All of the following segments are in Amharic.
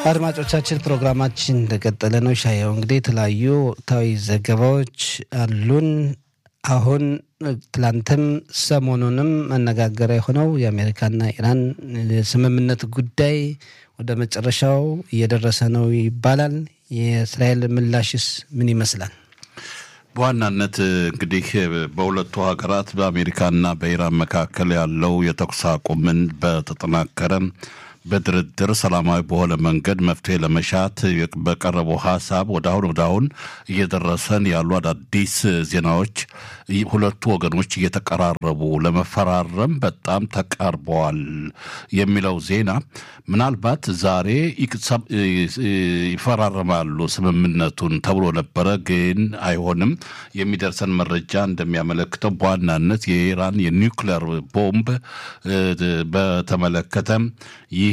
አድማጮቻችን ፕሮግራማችን እንደቀጠለ ነው። ሻየው እንግዲህ የተለያዩ ወቅታዊ ዘገባዎች አሉን። አሁን ትላንትም ሰሞኑንም መነጋገሪያ የሆነው የአሜሪካና ኢራን ስምምነት ጉዳይ ወደ መጨረሻው እየደረሰ ነው ይባላል። የእስራኤል ምላሽስ ምን ይመስላል? በዋናነት እንግዲህ በሁለቱ ሀገራት በአሜሪካና በኢራን መካከል ያለው የተኩስ አቁምን በተጠናከረ በድርድር ሰላማዊ በሆነ መንገድ መፍትሄ ለመሻት በቀረበው ሀሳብ ወደ አሁን ወደ አሁን እየደረሰን ያሉ አዳዲስ ዜናዎች ሁለቱ ወገኖች እየተቀራረቡ ለመፈራረም በጣም ተቃርበዋል የሚለው ዜና ምናልባት ዛሬ ይፈራረማሉ ስምምነቱን ተብሎ ነበረ፣ ግን አይሆንም። የሚደርሰን መረጃ እንደሚያመለክተው በዋናነት የኢራን የኒውክሌር ቦምብ በተመለከተ ይህ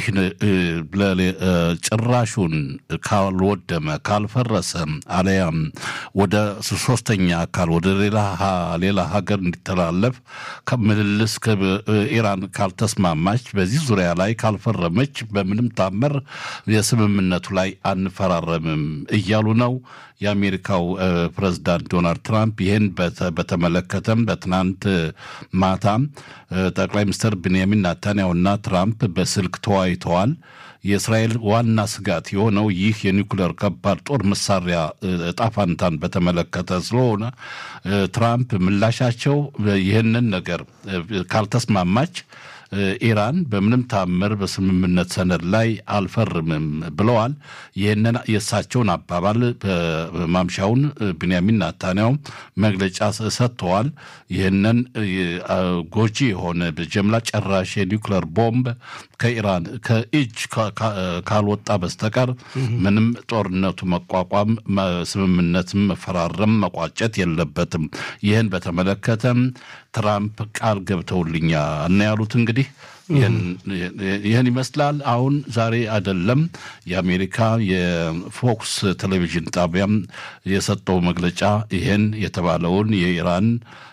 ጭራሹን ካልወደመ ካልፈረሰ አለያም ወደ ሶስተኛ አካል ወደ ሌላ ሀገር እንዲተላለፍ ከምልልስ ኢራን ካልተስማማች በዚህ ዙሪያ ላይ ካልፈረመች በምንም ታምር የስምምነቱ ላይ አንፈራረምም እያሉ ነው። የአሜሪካው ፕሬዝዳንት ዶናልድ ትራምፕ ይህን በተመለከተም በትናንት ማታ ጠቅላይ ሚኒስትር ቤንያሚን ናታንያሁና ትራምፕ በስልክ ተወያይተዋል። የእስራኤል ዋና ስጋት የሆነው ይህ የኒውክሌር ከባድ ጦር መሳሪያ እጣ ፋንታን በተመለከተ ስለሆነ ትራምፕ ምላሻቸው ይህንን ነገር ካልተስማማች ኢራን በምንም ታምር በስምምነት ሰነድ ላይ አልፈርምም ብለዋል። ይህንን የእሳቸውን አባባል ማምሻውን ብንያሚን ናታንያው መግለጫ ሰጥተዋል። ይህንን ጎጂ የሆነ በጀምላ ጨራሽ የኒውክሌር ቦምብ ከኢራን ከእጅ ካልወጣ በስተቀር ምንም ጦርነቱ መቋቋም ስምምነትም መፈራረም መቋጨት የለበትም። ይህን በተመለከተም ትራምፕ ቃል ገብተውልኛል እና ያሉት እንግዲህ ይህን ይመስላል። አሁን ዛሬ አይደለም የአሜሪካ የፎክስ ቴሌቪዥን ጣቢያም የሰጠው መግለጫ ይህን የተባለውን የኢራን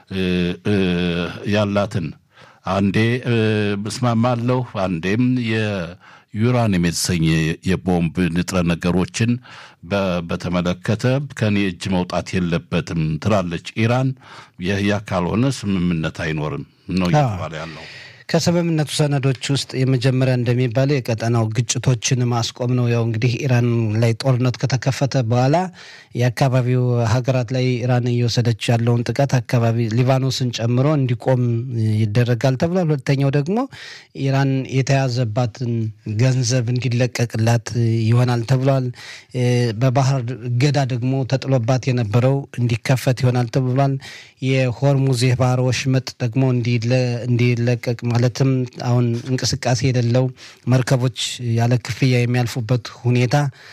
ያላትን አንዴ እስማማለሁ አንዴም የዩራኒየም የተሰኘ የቦምብ ንጥረ ነገሮችን በተመለከተ ከኔ እጅ መውጣት የለበትም ትላለች ኢራን። ይህ ካልሆነ ስምምነት አይኖርም ነው እየተባለ ያለው። ከስምምነቱ ሰነዶች ውስጥ የመጀመሪያ እንደሚባለው የቀጠናው ግጭቶችን ማስቆም ነው። ያው እንግዲህ ኢራን ላይ ጦርነት ከተከፈተ በኋላ የአካባቢው ሀገራት ላይ ኢራን እየወሰደች ያለውን ጥቃት አካባቢ ሊባኖስን ጨምሮ እንዲቆም ይደረጋል ተብሏል። ሁለተኛው ደግሞ ኢራን የተያዘባትን ገንዘብ እንዲለቀቅላት ይሆናል ተብሏል። በባህር እገዳ ደግሞ ተጥሎባት የነበረው እንዲከፈት ይሆናል ተብሏል። የሆርሙዝ የባህር ወሽመጥ ደግሞ እንዲለቀቅ ማለትም አሁን እንቅስቃሴ የሌለው መርከቦች ያለ ክፍያ የሚያልፉበት ሁኔታ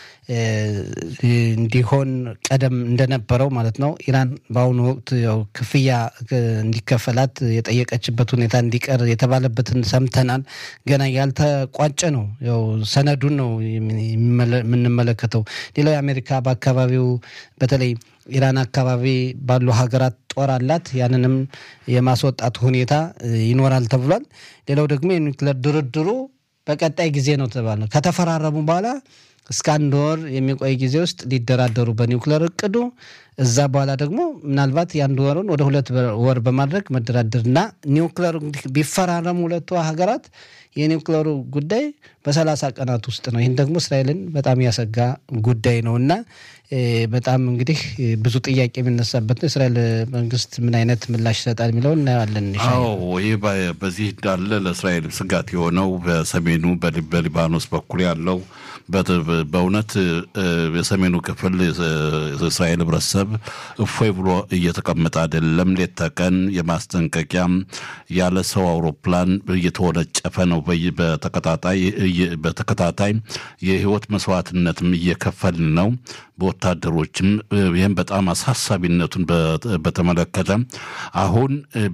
እንዲሆን ቀደም እንደነበረው ማለት ነው። ኢራን በአሁኑ ወቅት ያው ክፍያ እንዲከፈላት የጠየቀችበት ሁኔታ እንዲቀር የተባለበትን ሰምተናል። ገና ያልተቋጨ ነው። ያው ሰነዱን ነው የምንመለከተው። ሌላው የአሜሪካ በአካባቢው በተለይ ኢራን አካባቢ ባሉ ሀገራት ጦር አላት። ያንንም የማስወጣት ሁኔታ ይኖራል ተብሏል። ሌላው ደግሞ የኒውክሌር ድርድሩ በቀጣይ ጊዜ ነው ተባለ። ከተፈራረሙ በኋላ እስከ አንድ ወር የሚቆይ ጊዜ ውስጥ ሊደራደሩ በኒውክሌር እቅዱ እዛ በኋላ ደግሞ ምናልባት የአንድ ወሩን ወደ ሁለት ወር በማድረግ መደራደርና ኒውክሌር ቢፈራረሙ ሁለቱ ሀገራት የኒውክሌሩ ጉዳይ በሰላሳ ቀናት ውስጥ ነው። ይህን ደግሞ እስራኤልን በጣም ያሰጋ ጉዳይ ነው እና በጣም እንግዲህ ብዙ ጥያቄ የሚነሳበት ነው። እስራኤል መንግስት ምን አይነት ምላሽ ይሰጣል የሚለውን እናያለን። አዎ ይህ በዚህ እንዳለ ለእስራኤል ስጋት የሆነው በሰሜኑ በሊባኖስ በኩል ያለው በእውነት የሰሜኑ ክፍል የእስራኤል ህብረተሰብ እፎይ ብሎ እየተቀመጠ አይደለም። ሌት ተቀን የማስጠንቀቂያ ያለ ሰው አውሮፕላን እየተወነጨፈ ነው። በተከታታይ በተከታታይ የህይወት መስዋዕትነትም እየከፈልን ነው በወታደሮችም ይህም በጣም አሳሳቢነቱን በተመለከተ አሁን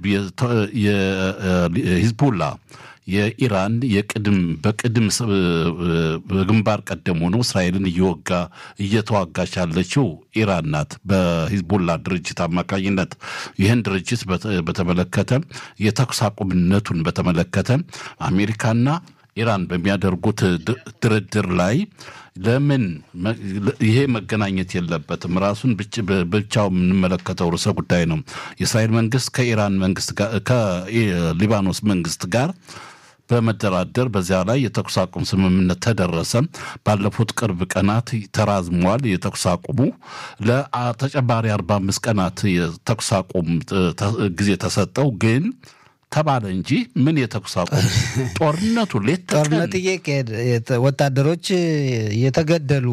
የሂዝቡላ የኢራን የቅድም በቅድም በግንባር ቀደም ሆኖ እስራኤልን እየወጋ እየተዋጋች ያለችው ኢራን ናት በሂዝቡላ ድርጅት አማካኝነት። ይህን ድርጅት በተመለከተ የተኩስ አቁምነቱን በተመለከተ አሜሪካና ኢራን በሚያደርጉት ድርድር ላይ ለምን ይሄ መገናኘት የለበትም? ራሱን ብቻው የምንመለከተው ርዕሰ ጉዳይ ነው። የእስራኤል መንግስት ከኢራን መንግስት ጋር ከሊባኖስ መንግስት ጋር በመደራደር በዚያ ላይ የተኩስ አቁም ስምምነት ተደረሰ። ባለፉት ቅርብ ቀናት ተራዝሟል። የተኩስ አቁሙ ለተጨማሪ አርባ አምስት ቀናት የተኩስ አቁም ጊዜ ተሰጠው ግን ተባለ እንጂ ምን የተኩስ አቁም ጦርነቱ ሌት ጦርነት እየካሄድ ወታደሮች እየተገደሉ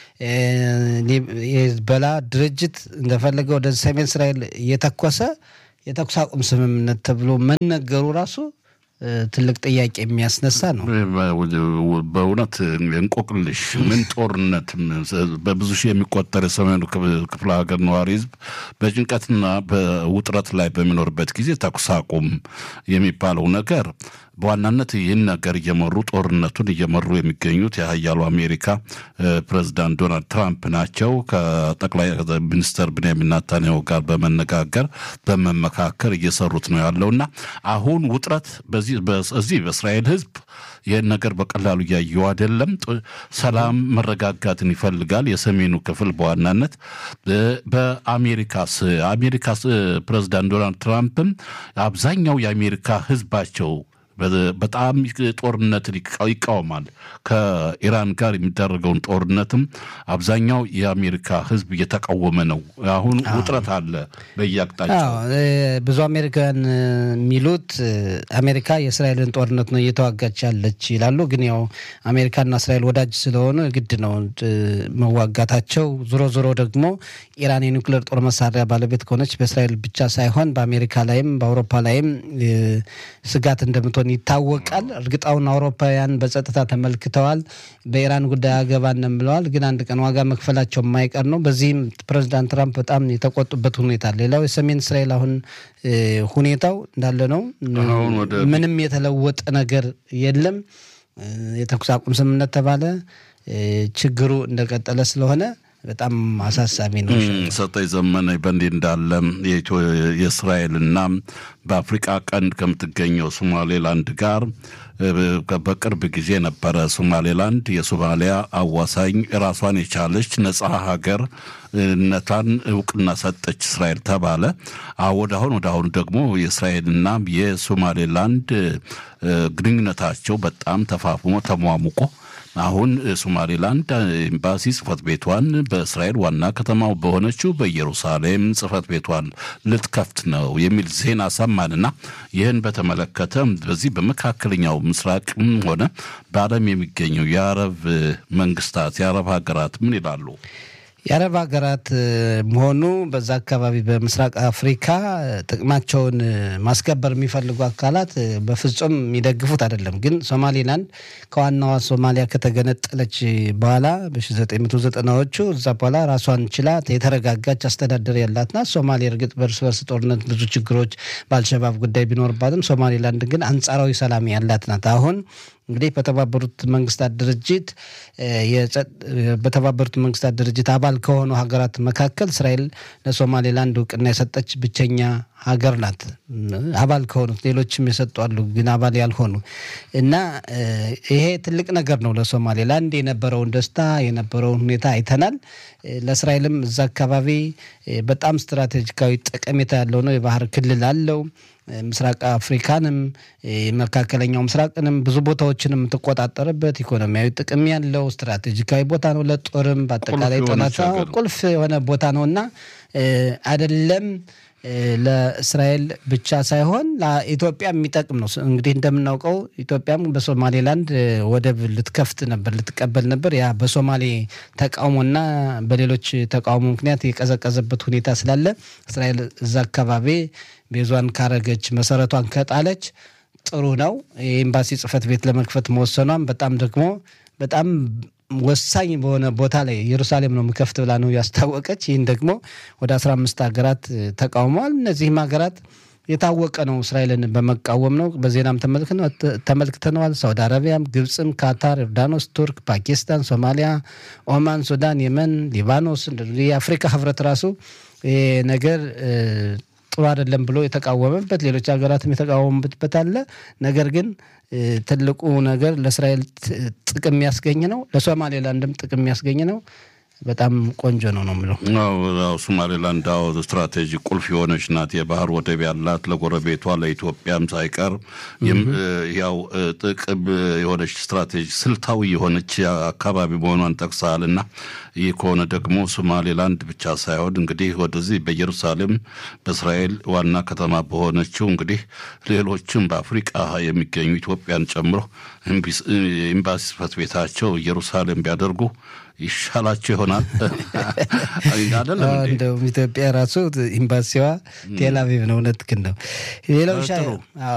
የሂዝቦላ ድርጅት እንደፈለገ ወደ ሰሜን እስራኤል እየተኮሰ የተኩስ አቁም ስምምነት ተብሎ መነገሩ ራሱ ትልቅ ጥያቄ የሚያስነሳ ነው። በእውነት እንቆቅልሽ ምን ጦርነት በብዙ ሺህ የሚቆጠር የሰሜኑ ክፍለ ሀገር ነዋሪ ህዝብ በጭንቀትና በውጥረት ላይ በሚኖርበት ጊዜ ተኩስ አቁም የሚባለው ነገር በዋናነት ይህን ነገር እየመሩ ጦርነቱን እየመሩ የሚገኙት የሀያሉ አሜሪካ ፕሬዚዳንት ዶናልድ ትራምፕ ናቸው። ከጠቅላይ ሚኒስትር ብንያሚን ናታንያሁ ጋር በመነጋገር በመመካከር እየሰሩት ነው ያለውና አሁን ውጥረት በዚህ በእስራኤል ህዝብ ይህን ነገር በቀላሉ እያየው አይደለም። ሰላም መረጋጋትን ይፈልጋል። የሰሜኑ ክፍል በዋናነት በአሜሪካስ አሜሪካ ፕሬዚዳንት ዶናልድ ትራምፕም አብዛኛው የአሜሪካ ህዝባቸው በጣም ጦርነትን ይቃወማል። ከኢራን ጋር የሚደረገውን ጦርነትም አብዛኛው የአሜሪካ ህዝብ እየተቃወመ ነው። አሁን ውጥረት አለ በየአቅጣጫው። ብዙ አሜሪካውያን የሚሉት አሜሪካ የእስራኤልን ጦርነት ነው እየተዋጋች ያለች ይላሉ። ግን ያው አሜሪካና እስራኤል ወዳጅ ስለሆኑ ግድ ነው መዋጋታቸው። ዞሮ ዞሮ ደግሞ ኢራን የኒውክሌር ጦር መሳሪያ ባለቤት ከሆነች በእስራኤል ብቻ ሳይሆን በአሜሪካ ላይም በአውሮፓ ላይም ስጋት እንደምትሆን ይታወቃል። እርግጣውን አውሮፓውያን በጸጥታ ተመልክተዋል። በኢራን ጉዳይ አገባንም ብለዋል። ግን አንድ ቀን ዋጋ መክፈላቸው የማይቀር ነው። በዚህም ፕሬዚዳንት ትራምፕ በጣም የተቆጡበት ሁኔታ አለ። ሌላው የሰሜን እስራኤል አሁን ሁኔታው እንዳለ ነው። ምንም የተለወጠ ነገር የለም። የተኩስ አቁም ስምምነት ተባለ። ችግሩ እንደቀጠለ ስለሆነ በጣም አሳሳቢ ነው። ሰጠኝ ዘመነ በእንዲህ እንዳለ የእስራኤልና በአፍሪቃ ቀንድ ከምትገኘው ሶማሌላንድ ጋር በቅርብ ጊዜ ነበረ ሶማሌላንድ የሶማሊያ አዋሳኝ ራሷን የቻለች ነጻ ሀገር ነቷን እውቅና ሰጠች እስራኤል ተባለ። ወደ አሁን ወደ አሁኑ ደግሞ የእስራኤልና የሶማሌላንድ ግንኙነታቸው በጣም ተፋፍሞ ተሟሙቆ አሁን ሶማሌላንድ ኤምባሲ ጽህፈት ቤቷን በእስራኤል ዋና ከተማው በሆነችው በኢየሩሳሌም ጽህፈት ቤቷን ልትከፍት ነው የሚል ዜና ሰማንና ይህን በተመለከተ በዚህ በመካከለኛው ምስራቅም ሆነ በዓለም የሚገኙ የአረብ መንግስታት የአረብ ሀገራት ምን ይላሉ? የአረብ ሀገራት መሆኑ በዛ አካባቢ በምስራቅ አፍሪካ ጥቅማቸውን ማስከበር የሚፈልጉ አካላት በፍጹም የሚደግፉት አይደለም። ግን ሶማሌላንድ ከዋናዋ ሶማሊያ ከተገነጠለች በኋላ በ1990ዎቹ እዛ በኋላ ራሷን ችላ የተረጋጋች አስተዳደር ያላት ናት። ሶማሌ እርግጥ በእርስ በርስ ጦርነት ብዙ ችግሮች በአልሸባብ ጉዳይ ቢኖርባትም ሶማሌላንድ ግን አንጻራዊ ሰላም ያላት ናት። አሁን እንግዲህ በተባበሩት መንግስታት ድርጅት በተባበሩት መንግስታት ድርጅት አባል ከሆኑ ሀገራት መካከል እስራኤል ለሶማሌላንድ እውቅና የሰጠች ብቸኛ ሀገር ናት። አባል ከሆኑት ሌሎችም የሰጡ አሉ፣ ግን አባል ያልሆኑ እና ይሄ ትልቅ ነገር ነው ለሶማሌላንድ የነበረውን ደስታ የነበረውን ሁኔታ አይተናል። ለእስራኤልም እዛ አካባቢ በጣም ስትራቴጂካዊ ጠቀሜታ ያለው ነው። የባህር ክልል አለው። ምስራቅ አፍሪካንም መካከለኛው ምስራቅንም ብዙ ቦታዎችን የምትቆጣጠርበት ኢኮኖሚያዊ ጥቅም ያለው ስትራቴጂካዊ ቦታ ነው። ለጦርም በአጠቃላይ ጠናት ቁልፍ የሆነ ቦታ ነው እና አይደለም ለእስራኤል ብቻ ሳይሆን ለኢትዮጵያ የሚጠቅም ነው። እንግዲህ እንደምናውቀው ኢትዮጵያም በሶማሌላንድ ወደብ ልትከፍት ነበር፣ ልትቀበል ነበር። ያ በሶማሌ ተቃውሞና በሌሎች ተቃውሞ ምክንያት የቀዘቀዘበት ሁኔታ ስላለ እስራኤል እዛ አካባቢ ቤዟን ካረገች መሰረቷን ከጣለች ጥሩ ነው። የኤምባሲ ጽሕፈት ቤት ለመክፈት መወሰኗም በጣም ደግሞ በጣም ወሳኝ በሆነ ቦታ ላይ ኢየሩሳሌም ነው የምከፍት ብላ ነው ያስታወቀች። ይህን ደግሞ ወደ አስራ አምስት ሀገራት ተቃውመዋል። እነዚህም ሀገራት የታወቀ ነው እስራኤልን በመቃወም ነው። በዜናም ተመልክተነዋል። ሳውዲ አረቢያም፣ ግብፅም፣ ካታር፣ ዮርዳኖስ፣ ቱርክ፣ ፓኪስታን፣ ሶማሊያ፣ ኦማን፣ ሱዳን፣ የመን፣ ሊባኖስ የአፍሪካ ህብረት ራሱ ነገር ጥሩ አይደለም ብሎ የተቃወመበት ሌሎች ሀገራትም የተቃወሙበት አለ። ነገር ግን ትልቁ ነገር ለእስራኤል ጥቅም የሚያስገኝ ነው፣ ለሶማሌላንድም ጥቅም የሚያስገኝ ነው። በጣም ቆንጆ ነው ነው የምለው። ሶማሌላንድ አዎ ስትራቴጂ ቁልፍ የሆነች ናት። የባህር ወደብ ያላት ለጎረቤቷ ለኢትዮጵያም ሳይቀር ያው ጥቅም የሆነች ስትራቴጂ ስልታዊ የሆነች አካባቢ መሆኗን ጠቅሰሃል እና ይህ ከሆነ ደግሞ ሶማሌላንድ ብቻ ሳይሆን እንግዲህ ወደዚህ በኢየሩሳሌም በእስራኤል ዋና ከተማ በሆነችው እንግዲህ ሌሎችም በአፍሪቃ የሚገኙ ኢትዮጵያን ጨምሮ ኤምባሲ ጽሕፈት ቤታቸው ኢየሩሳሌም ቢያደርጉ ይሻላቸው ይሆናል። እንደውም ኢትዮጵያ ራሱ ኤምባሲዋ ቴል አቪቭ ነው። እውነትህን ነው። ሌላው